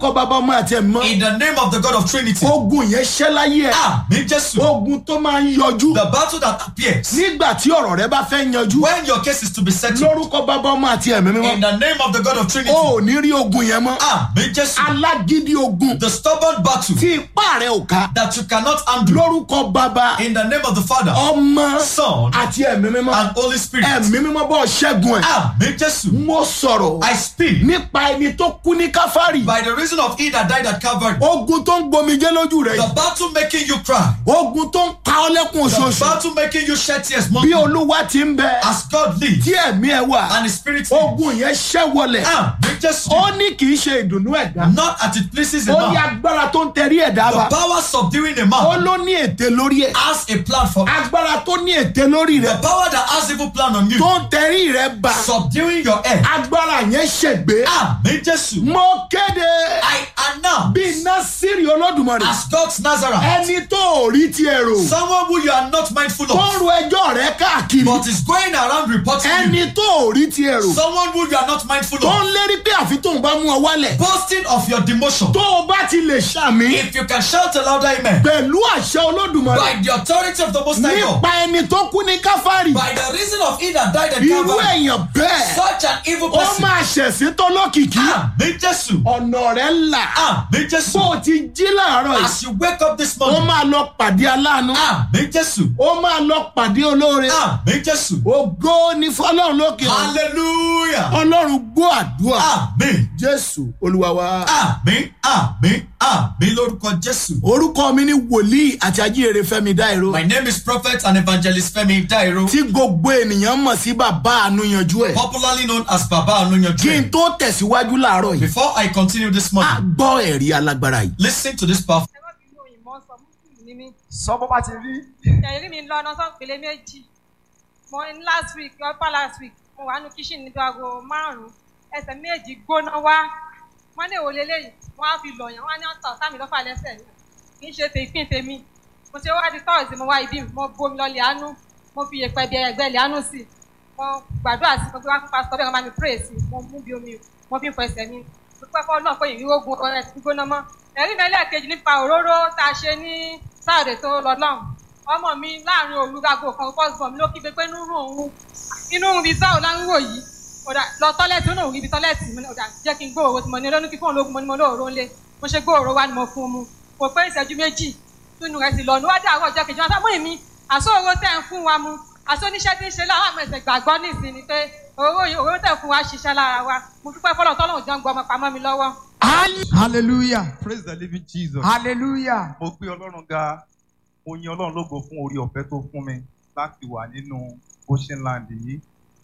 kọ́ bàbá ọmọ àti ẹ̀ mọ́ In the name of the God of Trinity. ogun yẹn ṣẹ́ láyé ẹ̀ Àmì Jésù. ogun tó máa ń yọjú The battle that appears nígbà tí ọ̀rọ̀ rẹ bá fẹ́ yanjú when your case is to be settled. lórúkọ bàbá ọmọ àti ẹ̀mí mímọ́ In the name of the God of Trinity. o ò ní rí ogun yẹn mọ́ Àmì Jésù. alágídí ogun The stubborn battle tí ipá rẹ ò ká that you cannot handle. lórúkọ bàbá In the name of the Father, ọmọ Son, àti ẹ̀mí mímọ́ and Holy Spirit. ẹ̀mí mímọ́ bọ́ ṣẹ́gun ẹ̀ Àmì Jésù. mo sọ̀rọ̀ I speak nípa ẹni tó kú ní káfárì by the reason of he that died at Calvary. ogun tó ń gbomijé lójú rẹ The yìí battle making you cry. ogun tó ń pa ọ́ lẹ́kùn The oṣooṣù battle making you shed tears bí monthly. olúwa ti ń bẹ As God lives tí ẹ̀mí ẹ wà and His Spirit lives. ogun yẹn ṣẹ́ wọlẹ̀ Àmì Jésù. ó ní kì í ṣe ìdùnnú ẹ̀dá Not as it pleases a ó ní man. agbára tó ń tẹrí ẹ̀dá The bá power subduing a ó man ló ní ète lórí ẹ̀ has a plan for it. agbára tó ní ète lórí The rẹ̀ power that has evil plan on you. tó ń tẹrí rẹ̀ bá Subduing your head. agbára yẹn ṣègbé Àmì Jésù. mo kéde I announce bí násìrì olódùmarè as God's Nazareth. ẹni tó ò rí tiẹ̀ rò Someone who you are not mindful tó ń of. ro ẹjọ́ rẹ̀ káàkiri But is going around reporting you. ẹni tó ò rí tiẹ̀ rò Someone who you are not mindful tó ń of. lérí pé àfi tóun bá mú ọ wálẹ̀ Boasting of your demotion. tó o bá ti lè ṣàmì If you can shout a louder amen. pẹ̀lú àṣẹ olódùmarè By the authority of the Most High God. nípa ẹni tó kú ní káfárì By the reason of he that died at irú Calvary. èèyàn bẹ́ẹ̀ Such an evil ó person. máa ṣẹ̀sí tó lókìkí Àmì Jésù. ọ̀nà rẹ̀ là Àmì bó Jésù. o ti jí láàárọ̀ yìí As you wake up this ó morning. máa lọ pàdé aláàánú Àmì Jésù. ó máa lọ pàdé olóore Àmì Jésù. ògo ní fọlọ́run lókè ọ̀run. Hallelujah. ọlọ́run gbọ́ àdúrà Àmì. jésù olúwa wa. Àmì. Àmì. Àmì lórúkọ Jésù. orúkọ mi ni wòlíì àti ajíhèrè fẹ́mi dáìró My name is Prophet and Evangelist Femi Dairo, tí gbogbo ènìyàn mọ̀ sí bàbá àánú yanjú ẹ̀. popularly known as Baba Anunya kí n Dream. tó tẹ̀síwájú láàárọ̀ yìí Before I continue this a morning, gbọ́ ẹ̀rí alágbára yìí. listen to this powerful. ẹ má bínú òyìnbó sọ muslim ní mí sọ bó bá ti rí ẹ̀rí mi lọ ọ̀nà sọ́pẹ̀lẹ̀ méjì mo ní last week upper last week mo wà nù kíṣìn níbi aago márùn-ún ẹsẹ̀ méjì gbóná wá wọ́n ní èwo leléyìí wọ́n á fi lọ̀yàn wọ́n á ní ọ̀tọ̀ sámi lọ́fà lẹ́sẹ̀ mi kì í ṣe tèpín tèmi mo ṣe wá di tọ́ọ̀sì mo wá ibi mo bomi lọ lẹ́ánú mo fi yèpẹ̀ bí ẹgbẹ́ lẹ́ánú sí i mo gbàdúrà sí i mo gbé wá fún pásítọ̀ bẹ́ẹ̀ wọ́n máa mi pray sí i mo mú bí omi mo fi ń fọ ẹsẹ̀ mi mo pẹ́ fọ́ náà pé ìrírí ogun ọ̀rẹ́ ti gbóná mọ́ ẹ̀rí mi ẹlẹ́ẹ̀kejì nípa òróró tá a ṣe ní sáàdẹ̀ tó lọ lọ́hùn ọmọ mi láàrin òru gago kan first born mi ló kígbe pé inú rùn òun inú rùn bíi sáà láńwò yìí ọ̀dà lọ tọ́lẹ̀tì ó náà rí ibi tọ́lẹ̀tì mi ọ̀dà jẹ́ kí n gbóòrò tí mo ní olónú kí fóun lógun mo ní mo lóòrò ńlé mo ṣe gbóòrò wá ni mo fún un mu kò pé ìṣẹ́jú méjì túnú rẹ̀ sì lọ níwájú àwọn ọjọ́ kejì wọn sábà mú mi àsóòrò tẹ̀ ń fún wa mu àsóníṣẹ́ tí ń ṣe láwọn àmọ̀ ẹ̀sẹ̀ gbàgbọ́ nìsín ni pé òróró yìí- òróró tẹ̀ fún wa ṣiṣẹ́ lára wa mo dúpẹ́ fọlọ́ tọ́lọ́run jọ ń gbọ́ ọmọ pamọ́ mi lọ́wọ́. hallelujah praise the living jesus. hallelujah mo gbé ọlọ́run ga mo yin ọlọ́run lógo fún orí ọ̀fẹ́ tó fún mi láti wà nínú ocean land yìí.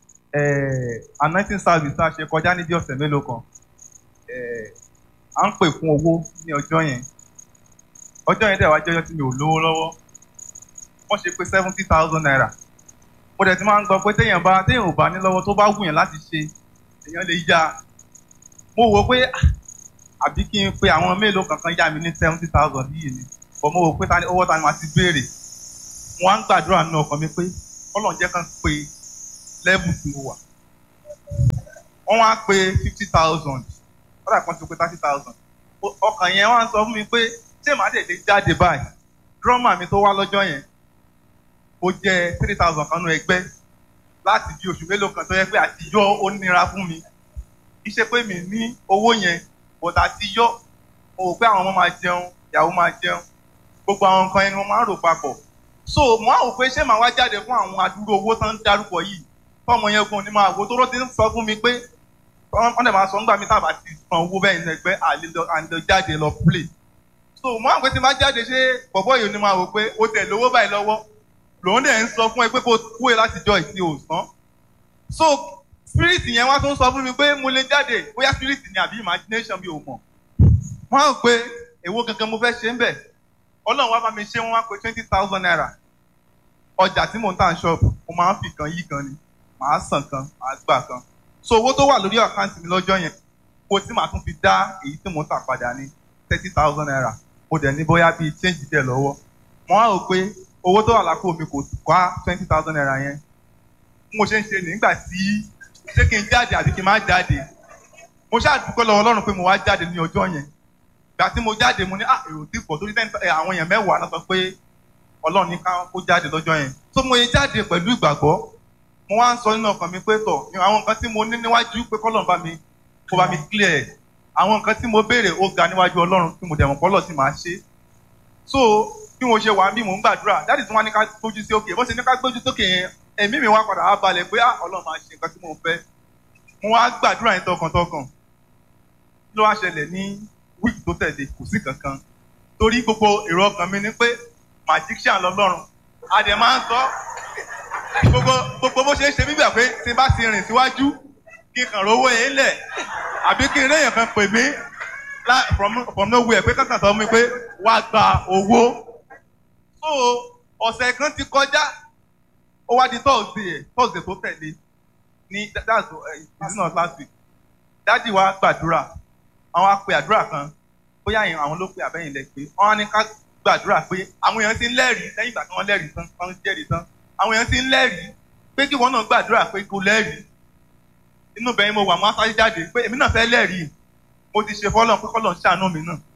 Eh, anointing service tá a ṣe kọjá níbi ọ̀sẹ̀ mélòó kan eh, à ń pè fún owó ní ọjọ́ yẹn ọjọ́ yẹn dẹ̀ wá jẹ́ ọjọ́ tí mi ò lówó lọ́wọ́ wọ́n ṣe pé seventy thousand naira mo dẹ̀ ti máa ń gbọ́ pé téèyàn bá téèyàn ò bá ní lọ́wọ́ tó bá wù yàn láti ṣe èèyàn lè yá mo wò ó pé ah, àbí kí n pe àwọn mélòó kankan yá mi ní seventy thousand yìí ni bọ̀ mo wò pé ta ni owó ta ni màá ti béèrè wọ́n á ń gbàdúrà nínú ọkàn mi pé ọlọ́run jẹ́ kán pe level tí mo wà wọ́n wá pe fifty thousand ọ̀dà kan ti pe thirty thousand ọkàn yẹn wá ń sọ fún mi pé ṣé màá tètè jáde báyìí drummer mi tó wá lọ́jọ́ yẹn ó jẹ́ three thousand kan nú ẹgbẹ́ láti bí oṣù mélòó kan tó yẹ pé àtijọ́ ó nira fún mi kì í ṣe pé mi ní owó yẹn bọ̀dà àtijọ́ mo rò pé àwọn ọmọ máa jẹun ìyàwó máa jẹun gbogbo àwọn nǹkan yẹn ni mo máa ń rò papọ̀ so mo á wò pé ṣé màá wá jáde fún àwọn àdúró owó tán ń dárúkọ yìí fọmọ yẹn gun ni máa wò tó ló ti ń sọ fún mi pé wọ́n dẹ̀ máa sọ nígbà mi tábà ti san owó bẹ́ẹ̀ ní ẹgbẹ́ àlejò jáde lọ play so mo á wò pé tí máa jáde ṣé bọ̀bọ̀ yìí ni máa wò pé o tẹ̀ lówó báyìí lọ́wọ́ lòun dẹ̀ ń sọ fún ẹ pé kó kúrè láti jọ ìsìn òsán so spirit yẹn wá tún sọ fún mi pé mo lè jáde bóyá spirit ni àbí imagination mi ò mọ̀ wọ́n á pé èwo gangan mo fẹ́ ṣe ń bẹ̀ ọlọ́run wá bá mi ṣe wọ́n wá pé twenty thousand naira ọjà tí mò ń tà ń ṣọ́ọ̀bù mo máa ń fi kan yí kan ni màá san kan màá gbà kan so owó tó wà lórí àkáǹtì mi lọ́jọ́ yẹn owó tí màá tún fi dá èyí tí mò ń tà padà ní thirty thousand naira mo dẹ̀ ní bóyá bíi change díẹ̀ lọ́wọ́ wọ́n á rò pé owó tó wà lápò mi kò ká twenty thousand naira yẹn mo ṣe ń ṣe nígbà tí ṣé kí n jáde àbí kí n má jáde mo ṣáà dúpẹ́ lọ́wọ́ ọlọ́run pé mo wá jáde ní ọjọ́ yẹn ìgbà tí mo jáde mo ní ah èrò tí pọ̀ torí ten ẹ, àwọn èèyàn mẹ́wàá náà sọ pé ọlọ́run ní ká kó jáde lọ́jọ́ yẹn tó mo yẹ jáde pẹ̀lú ìgbàgbọ́ mo wá ń sọ nínú ọkàn mi pé tọ̀ àwọn nǹkan tí mo ní níwájú pé kọ́lọ́run bá mi kó bá mi clear ẹ̀ àwọn nǹkan tí mo béèrè ó ga níwájú ọlọ́run tí mo dẹ̀ mọ̀ pọ́lọ̀ tí màá ṣe so bí mo ṣe wà bí mò ń gbàdúrà dáàdì tí wọ́n ní ká gbójú sí òkè bó ṣe ní ká gbójú sókè yẹn ẹ̀mí mi wá padà wá balẹ̀ pé ah ọlọ́run máa ṣe nǹkan tí mo fẹ́ mo wá gbàdúrà yẹn tọkàntọkàn kí ló wá ṣẹlẹ̀ ní wíìkì tó tẹ̀lé kò sí kankan torí gbogbo èrò ọkàn mi ni pé magician lọ́lọ́run a dẹ̀ máa ń sọ gbogbo gbogbo bó ṣe ń ṣe mí gbà pé tí n bá ti rìn síwájú kí n kàn rówó yẹn lẹ̀ àbí kí n réyàn kan pè mí lá- from from nowhere pé kankan sọ mi pé wá gba owó so ọ̀sẹ̀ kan ti kọjá ó wá di thursday ẹ̀ thursday tó tẹ̀lé ní that- that's uh, it's not last week dádì wa gbàdúrà àwọn á pe àdúrà kan bóyá yẹn àwọn ló pe àbẹ́yìn lẹ pé wọ́n á ní ká gbàdúrà pé àwọn èèyàn ti ń lẹ́rìí lẹ́yìn ìgbà tí wọ́n lẹ́rìí tán wọ́n jẹ́rìí tán àwọn èèyàn ti ń lẹ́rìí pé kí wọ́n náà gbàdúrà pé kó lẹ́rìí inú bẹ́ẹ̀ mo wà mọ́ sáré jáde pé èmi náà fẹ́ lẹ́rìí mo ti ṣe fọ́lọ́n pé kọ́lọ́n ṣàánú mi náà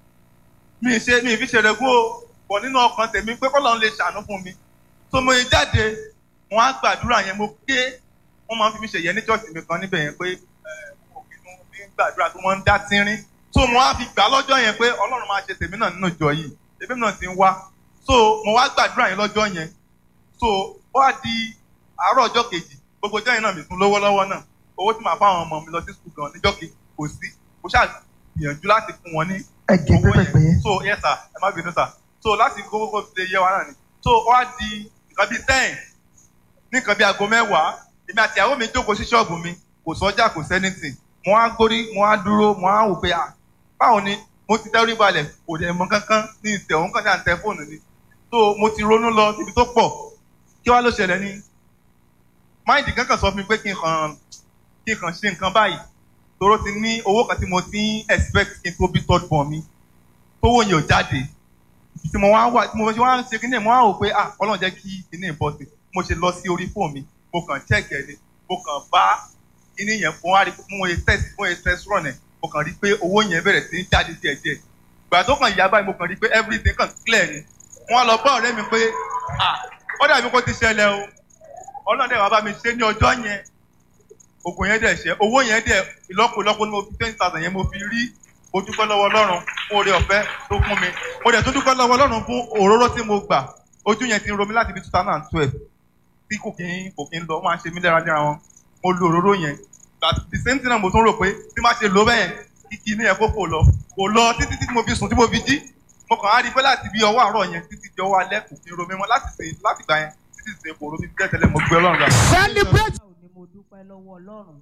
mi ì ṣe mi ì fi ṣe rẹ̀gún o bọ̀ nínú ọkàn tèmi pé kọ́lọ́n lè ṣàánú fún mi tó mo yẹ jáde wọ́n á gbàdúrà yẹn mo ké wọ́n máa ń fi mi ṣe yẹn ní chọ́ọ̀tì mi kan níbẹ̀ yẹn pé òkè tó ń fi ń gbàdúrà tó wọ́n ń dá tínrín tó mo á fi gbà lọ́jọ́ yẹn pé ọlọ́run máa ṣe tèmi náà nínú ìjọ yìí èmi náà ti ń wá so mo wá gbàdúrà yẹn lọ́jọ́ yẹn so ó wá di àárọ̀ ọjọ́ kejì gbogbo ọjọ́ yẹn náà mi tún lówó lọ́wọ́ náà owó tí màá fáwọn ọmọ mi lọ sí skul gan níjọ́ kejì kò sí mo ṣáà gbìyànjú láti fún wọn ní ẹ̀jẹ̀ owó pẹ́pẹ́pẹ́ yẹn yẹn. so yes sir ẹ má bínú sir so láti kókó kó fi lè yẹ wa náà ni so ó wá di nǹkan bíi ten ní nǹkan bíi aago mẹ́wàá èmi àti ìyàwó mi jókòó sí ṣọ́ọ̀bù mi kò sọ́jà kò sẹ́nìtì mo á gbórí mo á dúró mo á wò pé ah báwo ni mo ti dẹ́rù balẹ̀ kò dẹ̀ mọ kankan ní ìtẹ̀ òun kan ní à ń tẹ fóònù ni so mo ti ronú lọ síbi tó pọ̀ kí wá ló ṣẹlẹ̀ ní máìdì kankan sọ fún mi pé kí n kàn kí n kàn ṣe nǹkan báyìí toro ti ní owó kan tí mo ti ń expect kí n tó bí third born mi tówó yẹn ò jáde ibi tí mo wá wà tí mo ṣe wá ń ṣe kíní ẹ̀ mo wá wò pé ah ọlọ́run jẹ́ kí kíní ẹ̀ bọ́ sí mo ṣe lọ sí orí fóònù mi mo kàn check ẹ̀ ni mo kàn bá kíní yẹn fún wa rí pé mo yẹ test mo yẹ test run ẹ̀ mo kàn rí pé owó yẹn bẹ̀rẹ̀ sí í jáde díẹ̀ díẹ̀ ìgbà tó kàn yá báyìí mo kàn rí pé everything kàn clear ni wọ́n lọ bá ọ̀rẹ́ mi pé ah ó dàbí kó ti ṣẹlẹ̀ o ọlọ́run dẹ̀ wá bá mi ṣe ní ọjọ́ yẹn oògùn yẹn dẹ̀ ṣe owó yẹn dẹ̀ ìlọ́pọ̀lọpọ̀ ní mo fi twenty thousand yẹn mo fi rí mo dúpẹ́ lọ́wọ́ ọlọ́run fún oore ọ̀fẹ́ tó fún mi mo dẹ̀ tún dúpẹ́ lọ́wọ́ ọlọ́run fún òróró tí mo gbà ojú yẹn ti ń ro mi láti bí two thousand and twelve tí kò kí ń kò kí ń lọ ó máa ń ṣe mí léra léra wọn mo lo òróró yẹn but the same thing náà mo tún rò pé tí má ṣe lò bẹ́ẹ̀ kíkí ní ẹ̀kọ́ kò lọ kò lọ títí tí mo fi sùn tí mo fi jí mo kàn á rí i pé láti bí ọwọ́ àárọ̀ yẹn títí di ọwọ́ alẹ́ kò kí ń ro mi mọ́ láti sìn láti gbà yẹn títí sìn kò ro mi tẹ́tẹ́lẹ̀ mo gbé ọlọ́run rà. celebrate. báwo ni mo dúpẹ́ lọ́wọ́ ọlọ́run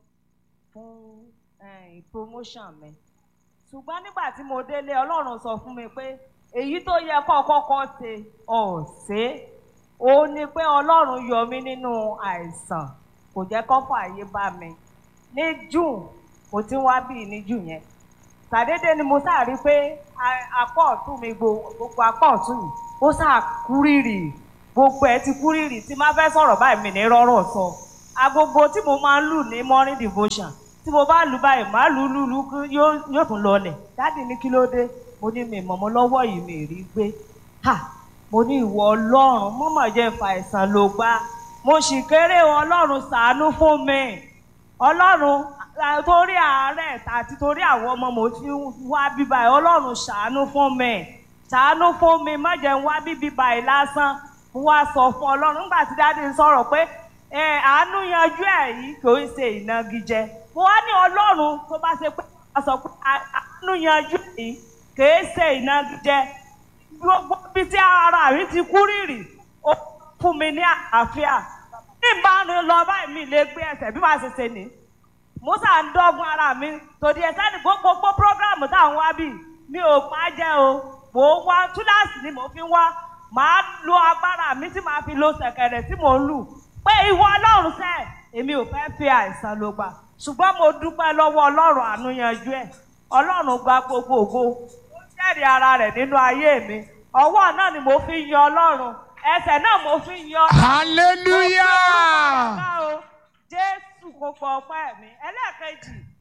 fún eh, promotion mi ṣùgbọ́n nígbà tí mo délé ọlọ́run sọ fún mi pé èyí tó yẹ kọ́ kọ́kọ́ ṣe ọ̀sẹ̀ ó ní pé ọlọ́run yọ mí nínú àìsàn kò jẹ́ kó fààyè bá mi ní june mo ti ń wá bíi ní june yẹn ṣàdédé ni mo sáà rí i pé a- apá ọ̀tún mi gbo- gbogbo apá ọ̀tún yìí ó sáà kúrìrì gbogbo ẹ̀ ti kúrìrì tí má fẹ́ sọ̀rọ̀ báyìí mi ní rọ́rọ̀ sọ agogo tí mo máa ń lù ní morning devotion tí mo bá lù báyìí má lù lù lù kí yóò yóò tún lọlẹ̀ dáàdì ní kí ló dé mo ní mi mọ̀mọ́ lọ́wọ́ yìí mi rí gbé ha mo ní ìwọ ọlọ́run mọ́mọ́ jẹ́ fa àìsàn ló gbá mo sì kéré o, ọlọ́run ṣàánú fún mi ọlọ́run à- torí àárẹ̀ àti torí àwọn ọmọ mo ti ń wá bíbá yìí ọlọ́run ṣàánú fún mi ṣàánú fún mi má jẹ́ ń wá bíbí báyìí lásán mo wá sọ fún ọlọ́run nígbà tí dáadé ń sọ̀rọ̀ pé ẹ àánú yanjú ẹ̀ yìí kò ń ṣe ìnagijẹ mo wá ní ọlọ́run tó bá ṣe pé a sọ pé "À- àánú yanjú ẹ̀ yìí kò ń ṣe ìnagijẹ gbogbo ibi tí ara mi ti kú rìrì ó fún mi ní àlàáfíà bí n bá ń lọ báyìí mi lè gbé ẹsẹ̀ bí màá ṣe ṣe ní musa ń dọ́gun ara mi tòdí ẹ̀ sẹ́ni gbogbo prógráàmù táwọn wá bì mi ò pa á jẹ́ o mò ń wá túláàsì ni mò ń fi wá màá lo agbára mi tí màá fi lo ṣẹ̀kẹ̀rẹ̀ tí mò ń lù pé ìwọ ọlọ́run sẹ́ èmi ò fẹ́ fi àìsàn ló gbà ṣùgbọ́n mo dúpẹ́ lọ́wọ́ ọlọ́run àánú yanjú ẹ̀ ọlọ́run gba gbogbo ògo ó jẹ́rìí ara rẹ̀ nínú ayé mi ọwọ́ náà ni mo fi yan ọlọ́run ẹsẹ̀ náà mo fi yan hallelujah. ọlọ́run o jésù kò fọ ọpẹ́ mi ẹlẹ́ẹ̀kejì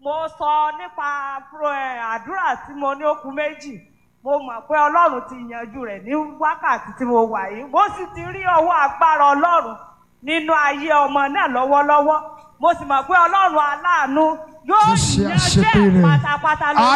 mo sọ nípa pro- ẹ, àdúrà tí mo ní okùn méjì mo mọ̀ pé ọlọ́run ti yanjú rẹ̀ ní wákàtí tí mo wà yìí mo sì ti rí ọwọ́ agbára ọlọ́run nínú ayé ọmọ náà lọ́wọ́lọ́wọ́ mo sì mọ̀ pé ọlọ́run aláàánú yóò Mo ṣe yanjú àṣepé ẹ̀ rẹ̀. pátápátá lórúkọ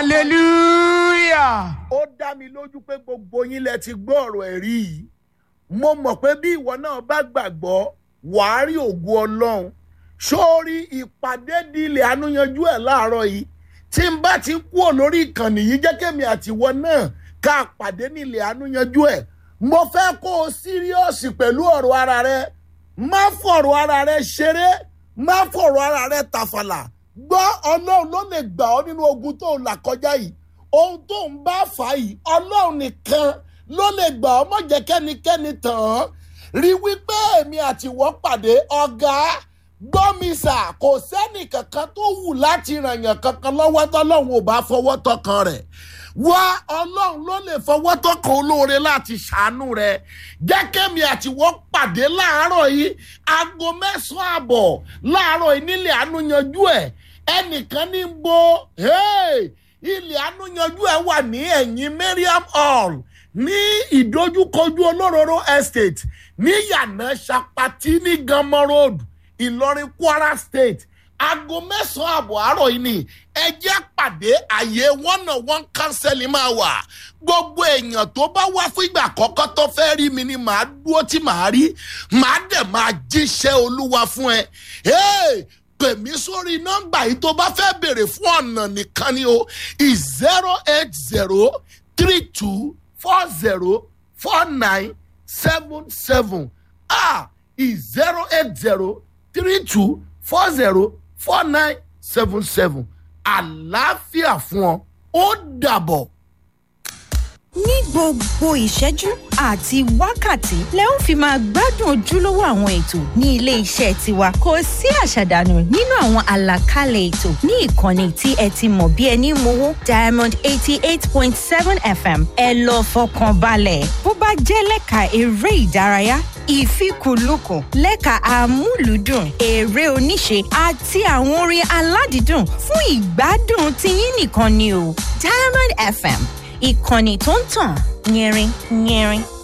hallelujah. ó dá mi lójú pé gbogbo yín lẹ ti gbọ́ ọ̀rọ̀ ẹ̀rí yìí mo mọ̀ pé bí ìwọ náà bá gbàgbọ́ wàá rí ògo ọlọ́run sórí ìpàdé di ilẹ̀ ànúyanjú ẹ̀ láàárọ̀ yìí tí n bá ti kú ò lórí ìkànnì yìí jẹ́ kémi àtiwọ náà ká pàdé ní ilẹ̀ ànúyanjú ẹ̀ mo fẹ́ kó o síríọ̀sì pẹ̀lú ọ̀rọ̀ ara rẹ má fọ̀rọ̀ ara rẹ ṣeré má fọ̀rọ̀ ara rẹ tàfàlà gbọ́ ọlọ́run ló lè gbà ọ́ nínú ogun tó ń là kọjá yìí ohun tó ń bá fà á yìí ọlọ́run nìkan ló lè gbà ọ́ mọ̀ jẹ́ kẹ́nikẹ́ni tàn án rí wípé èmi àtiwọ́ pàdé ọ̀gá gbọ́mísà kò sẹ́nì kankan tó wù láti ràn yàn kankan lọ́wọ́ tọ́lọ́run ò bá fọwọ́ tọkàn rẹ̀ wá ọlọ́run ló lè fọwọ́ tọkàn olóore láti ṣàánú rẹ̀ jẹ́ kémi àtiwọ́ pàdé láàárọ̀ yìí aago mẹ́sàn-án àbọ̀ láàárọ̀ yìí nílẹ̀ àánú yanjú ẹ̀ ẹnìkan ní ń bo hey, ilẹ̀ àánú yanjú ẹ̀ wà ní ẹ̀yìn mariam hall ní ìdojúkojú olóróró estate ní yànà sapati ní gamma road ìlọrin kwara state aago mẹ́sàn-án àbọ̀ àárọ̀ yìí ni ẹ jẹ́ pàdé àyè one on one counseling máa wà gbogbo èèyàn tó bá wá fún ìgbà àkọ́kọ́ tó fẹ́ rí mi ni màá dúró tí màá rí màá dẹ̀ máa jíṣẹ́ olúwa fún ẹ. Hey! pè mí sórí nọ́mbà yìí tó bá fẹ́ béèrè fún ọ̀nà nìkan ni o zero eight zero three two four zero four nine seven seven ah zero eight zero three two four zero four nine seven seven àlàáfíà fún ọ ó dàbọ̀. ní gbogbo ìṣẹ́jú àti wákàtí lẹ ó fi máa gbádùn ojúlówó àwọn ètò ní ilé iṣẹ́ tiwa kò sí àṣàdànù nínú àwọn àlàkalẹ̀ ètò ní ìkànnì tí ẹ ti mọ̀ bí ẹni mowó diamond eighty eight point seven fm ẹ lọ fọkàn balẹ̀ bó bá jẹ́ lẹ́ka eré ìdárayá ìfikùnlukùn lẹ́ka amúlùúdùn eré oníṣe àti àwọn orin aládìídùn fún ìgbádùn tiyín nìkan ni o diamond fm ìkànnì tó ń tàn yẹrin yẹrin